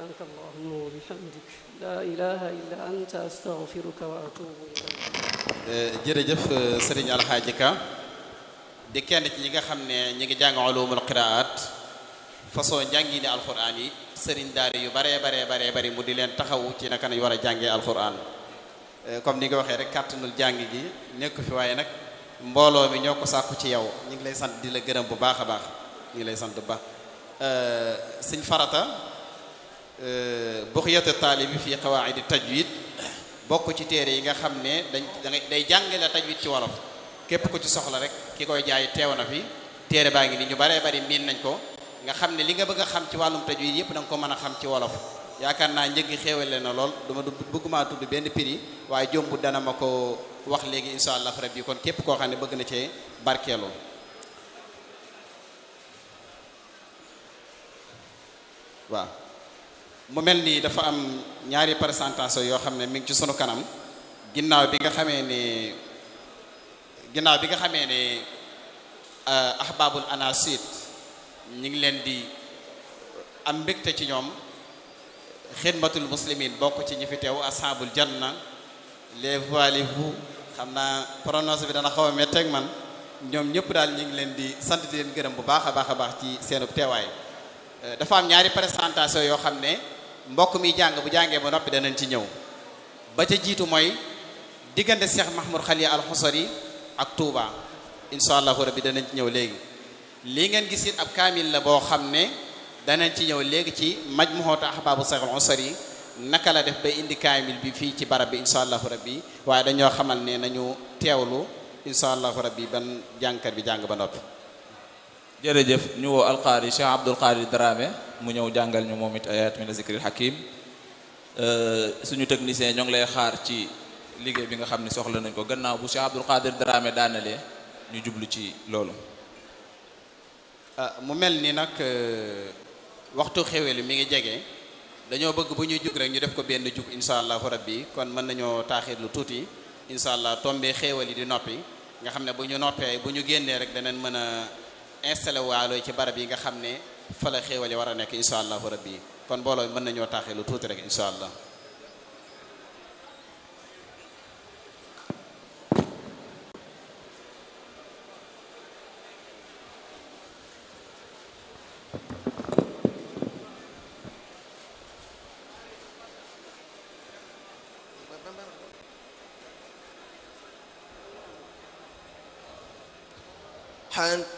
سبحانك اللهم وبحمدك لا إله إلا أنت أستغفرك وأتوب إليك jërëjëf sëriñ Alxaaji Ka di kenn ci ñi nga xam ne ñi ngi jàng ulumul qiraat façon njàngi ni alquran yi sëriñ daari yu baree baree baree bari mu di leen taxawu ci naka nañ war a jàngee alquran comme ni nga waxee rek kàttanul jàng gi nekk fi waaye nag mbooloo mi ñoo ko sàkku ci yow ñu ngi lay sant di la gërëm bu baax a baax ñu ngi lay sant bu baax sëñ farata buxyatu taalibi fi qawaidi tajwid bokk ci téere yi nga xam ne dañ day jàngale tajwid ci wolof képp ku ci soxla rek ki koy jaay teew na fi téere baa ngi ni ñu baree bari miin nañ ko nga xam ne li nga bëgg a xam ci wàllum tajwid yépp da nga ko mën a xam ci wolof yaakaar naa njëggi xéewale na lool duma du bëgguma tudd benn prix waaye jombu dana ma ko wax léegi insha allah rabbi kon képp koo xam ne bëgg na cee barkeeloo waaw mu mel nii dafa am ñaari présentation yoo xam ne mi ngi ci sunu kanam ginnaaw bi nga xamee ne ginnaaw bi nga xamee ne ahbabul anasit ñi ngi leen di am mbégte ci ñoom xidmatul muslimin bokk ci ñi fi teew ashabul janna les voilez-vous xam naa prononce bi dana xaw a metteeg man ñoom ñëpp daal ñu ngi leen di sant di leen gërëm bu baax a baax a baax ci seenub teewaay dafa am ñaari présentation yoo xam ne mbokk mi jàng bu jàngee ba noppi danañ ci ñëw ba ca jiitu mooy diggante Cheikh Mahmoud Khali al Xusari ak Touba insha allahu rabbi danañ ci ñëw léegi lii ngeen gis it ab kaamil la boo xam ne danañ ci ñëw léegi ci majmuhatu ahbabu Cheikh al Xusari naka la def ba indi kaamil bi fii ci barab bi insha allahu rabbi waaye dañoo xamal ne nañu teewlu insha allahu rabbi ban jàngkat bi jàng ba noppi jërëjëf ñu woo alqaari Cheikh Abdul Qadir Dramé mu ñëw jàngal ñu moom it ayat min zikril hakim suñu technicien ñoo ngi lay xaar ci liggéey bi nga xam ne soxla nañ ko gannaaw bu Cheikh Abdul Qadir Dramé daanalee ñu jublu ci loolu mu mel ni nag waxtu xeweli mi ngi jege dañoo bëgg bu ñuy jug rek ñu def ko benn jug insha allahu rabbi kon mën nañoo taaxir lu tuuti insha allah tombee xéewal yi di noppi nga xam ne bu ñu noppee bu ñu génnee rek danañ mën a installé waalo ci barab yi nga xam ne fa la xéewal yi war a nekk insha allahu rabbi kon mbooloo mën nañoo taaxee lu tuuti rek insha allah حتى